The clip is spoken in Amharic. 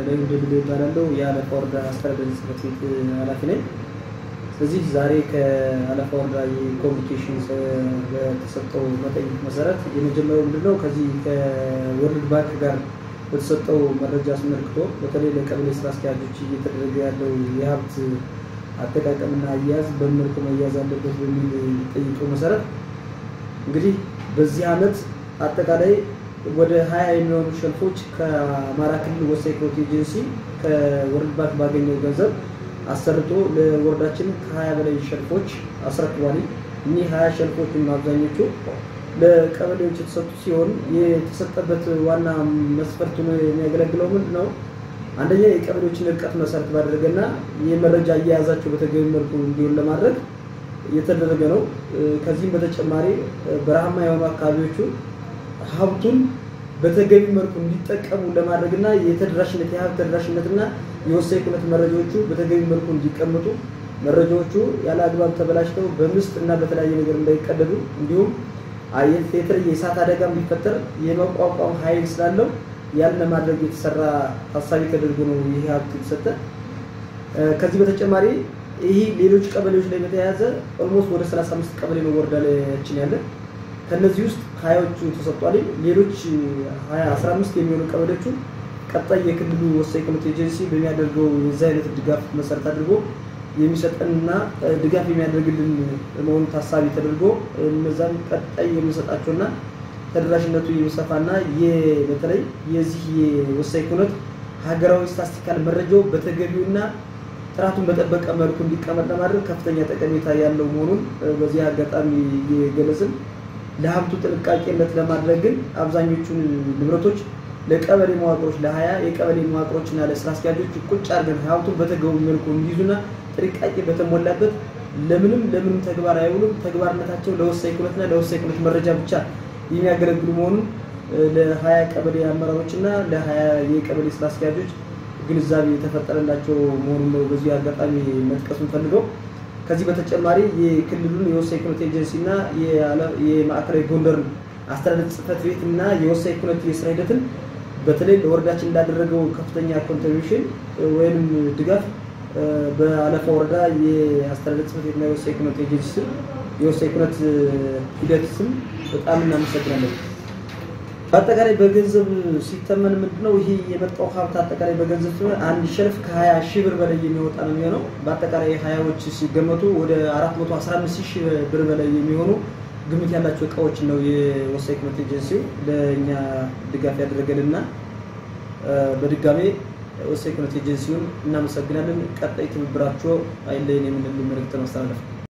ላይ እንደብል ይባላለው የአለፋ ወረዳ አስተዳደር ጽሕፈት ቤት ኃላፊ ነኝ። ስለዚህ ዛሬ ከአለፋ ወረዳ የኮሚኒኬሽን በተሰጠው መጠይቅ መሰረት የመጀመሪያው ምንድነው ከዚህ ከወርልድ ባንክ ጋር በተሰጠው መረጃ አስመልክቶ በተለይ ለቀበሌ ስራ አስኪያጆች እየተደረገ ያለው የሀብት አጠቃቀምና አያያዝ በምን መልኩ መያዝ አለበት በሚል ጠይቀው መሰረት እንግዲህ በዚህ ዓመት አጠቃላይ ወደ ሀያ የሚሆኑ ሸልፎች ከአማራ ክልል ወሳኝ ፕሮት ኤጀንሲ ከወርልድ ባንክ ባገኘው ገንዘብ አሰርቶ ለወረዳችን ከሀያ በላይ ሸልፎች አስረክቧል። እኒህ ሀያ ሸልፎች አብዛኞቹ ለቀበሌዎች የተሰጡ ሲሆን የተሰጠበት ዋና መስፈርቱ የሚያገለግለው ምንድን ነው? አንደኛ የቀበሌዎችን እርቀት መሰረት ባደረገና የመረጃ አያያዛቸው በተገቢ መልኩ እንዲሆን ለማድረግ የተደረገ ነው። ከዚህም በተጨማሪ በረሃማ የሆኑ አካባቢዎቹ ሀብቱን በተገቢ መልኩ እንዲጠቀሙ ለማድረግና የተደራሽነት የሀብት ተደራሽነትና የወሳኝ ኩነት መረጃዎቹ በተገቢ መልኩ እንዲቀመጡ መረጃዎቹ ያለ አግባብ ተበላሽተው በምስጥ እና በተለያየ ነገር እንዳይቀደዱ እንዲሁም የተለየ የእሳት አደጋ ቢፈጠር የመቋቋም ኃይል ስላለው ያን ለማድረግ የተሰራ ታሳቢ ተደርጎ ነው ይህ ሀብት የተሰጠ። ከዚህ በተጨማሪ ይህ ሌሎች ቀበሌዎች ላይ በተያያዘ ኦልሞስት ወደ 35 ቀበሌ ነው ወረዳ ላያችን ያለ ከነዚህ ውስጥ ሀያዎቹ ተሰጥቷል። ሌሎች 15 የሚሆኑ ቀበሌዎቹ ቀጣይ የክልሉ ወሳኝ ኩነት ኤጀንሲ በሚያደርገው የዚህ አይነት ድጋፍ መሰረት አድርጎ የሚሰጠንና ድጋፍ የሚያደርግልን መሆኑ ታሳቢ ተደርጎ እነዛም ቀጣይ የምንሰጣቸውና ተደራሽነቱ የሚሰፋና በተለይ የዚህ የወሳኝ ኩነት ሀገራዊ ስታስቲካል መረጃው በተገቢውና ጥራቱን በጠበቀ መልኩ እንዲቀመጥ ለማድረግ ከፍተኛ ጠቀሜታ ያለው መሆኑን በዚህ አጋጣሚ እየገለጽን ለሀብቱ ጥንቃቄነት ለማድረግ ግን አብዛኞቹን ንብረቶች ለቀበሌ መዋቅሮች ለሀያ የቀበሌ መዋቅሮችና ለስራ አስኪያጆች ቁጭ አድርገን ሀብቱን በተገቢ መልኩ እንዲይዙና ጥንቃቄ በተሞላበት ለምንም ለምንም ተግባር አይውሉም። ተግባርነታቸው ለወሳኝ ኩነትና ለወሳኝ ኩነት መረጃ ብቻ የሚያገለግሉ መሆኑን ለሀያ ቀበሌ አመራሮችና ለሀያ የቀበሌ ስራ አስኪያጆች ግንዛቤ የተፈጠረላቸው መሆኑን ነው በዚህ አጋጣሚ መጥቀስ የምፈልገው። ከዚህ በተጨማሪ የክልሉን የወሳኝ ኩነት ኤጀንሲ እና የማዕከላዊ ጎንደር አስተዳደር ጽሕፈት ቤት እና የወሳኝ ኩነት የስራ ሂደትን በተለይ ለወረዳችን እንዳደረገው ከፍተኛ ኮንትሪቢሽን ወይም ድጋፍ በአለፋ ወረዳ የአስተዳደር ጽሕፈት ቤትና የወሳኝ ኩነት ኤጀንሲ ስም የወሳኝ ኩነት ሂደት ስም በጣም እናመሰግናለን። በአጠቃላይ በገንዘብ ሲተመን ምንድነው ይሄ የመጣው ሀብት አጠቃላይ በገንዘብ ሲሆን አንድ ሸልፍ ከ20 ሺህ ብር በላይ የሚወጣ ነው የሚሆነው። በአጠቃላይ ሀያዎች ሲገመቱ ወደ 415 ሺህ ብር በላይ የሚሆኑ ግምት ያላቸው እቃዎችን ነው የወሳኝ ኩነት ኤጀንሲው ለእኛ ድጋፍ ያደረገልንና በድጋሜ ወሳኝ ኩነት ኤጀንሲውን እናመሰግናለን። ቀጣይ ትብብራቸው አይለየን የምንል መልዕክት ማስተላለፍ